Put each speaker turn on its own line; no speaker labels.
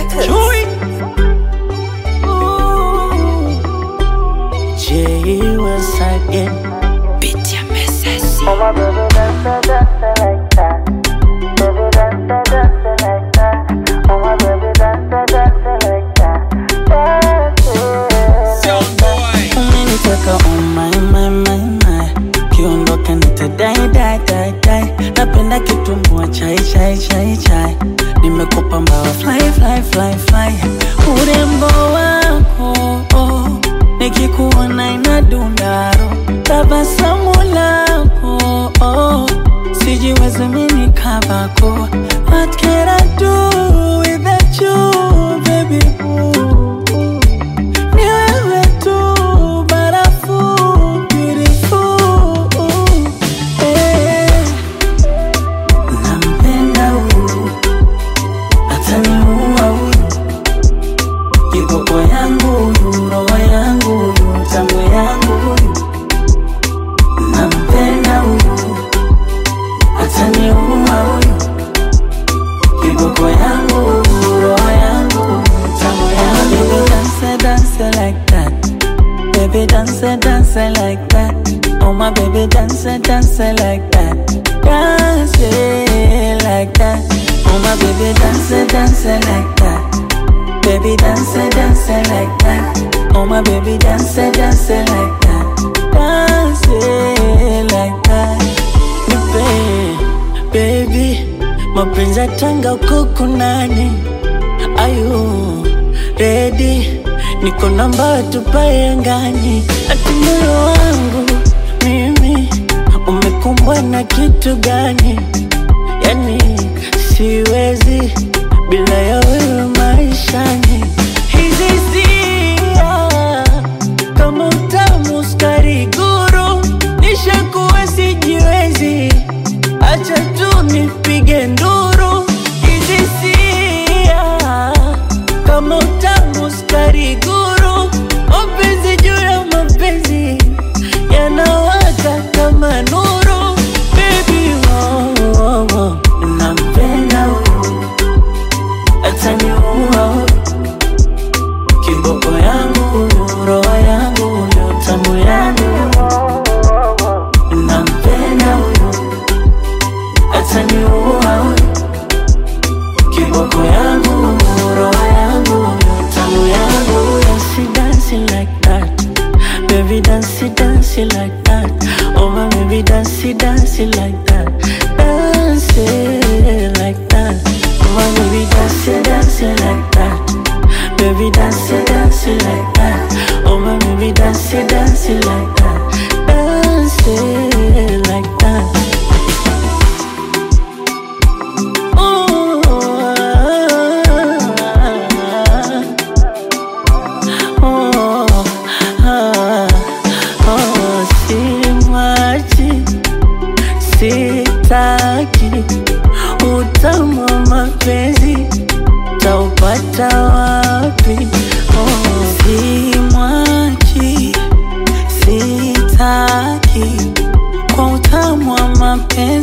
Records.
Chewy. J was again.
Beat ya mesesi.
Oh my baby, dance, dance like that. Baby, dance, dance like that. Oh my baby, dance, dance like that. Dance it.
Umeniteka oh my my my my Kiondoka nitadai dai dai dai Napenda kitumbua chai chai chai chai Nimekupa mbawa fly fly fly fly Urembo wako oh, Nikikuona inadundaro Tabasamu lako oh, Sijiwezi mini kabako What can I do without you baby ooh, ooh. Ni wewe tu barafu beautiful eh. Nampenda huyu ataniua huyu kiboko yangu huyu roho yangu huyu tamu yangu huyu Nampenda huyu ataniua huyu kiboko yangu huyu roho yangu huyu tamu yangu huyu dance dance like that Baby dance, dance like that. Oh my baby dance, dance like that. Dance like that. Oh my baby dance, dance like that. Baby dance, dance like that. Oh my baby dance, dance like that. Dance like that. Nipe, baby, mapenzi ya tanga huko kunani? Ayu, ready niko namba tupae angani, ati moyo wangu mimi umekumbwa na kitu gani? Yani siwezi bila ya wewe maishani. Hizi hisia kama utamu sukari guru, nishakuwa sijiwezi, acha tu nipige nduru. Hizi hisia kama utamu sukari guru, mapenzi juu ya mapenzi yanawaka kama nuru. Baby, oh, oh, oh. nampenda huyu ataniua huyu kiboko yangu huyu roho yangu huyu tamu yangu huyu nampenda huyu ataniua huyu kiboko yangu huyu roho yangu huyu tamu yangu huyu She dancing like that Baby dance dance like that Oh my baby dance dance like that Dance like that Oh my baby dance dance like that Baby dance dance like that Oh my baby dance dance like that Dance like that Ooh, oh, ah, oh, simwachi, sitaki utamu wa mapenzi taupata wapi? Oh, simwachi, sitaki kwa utamu wa mapenzi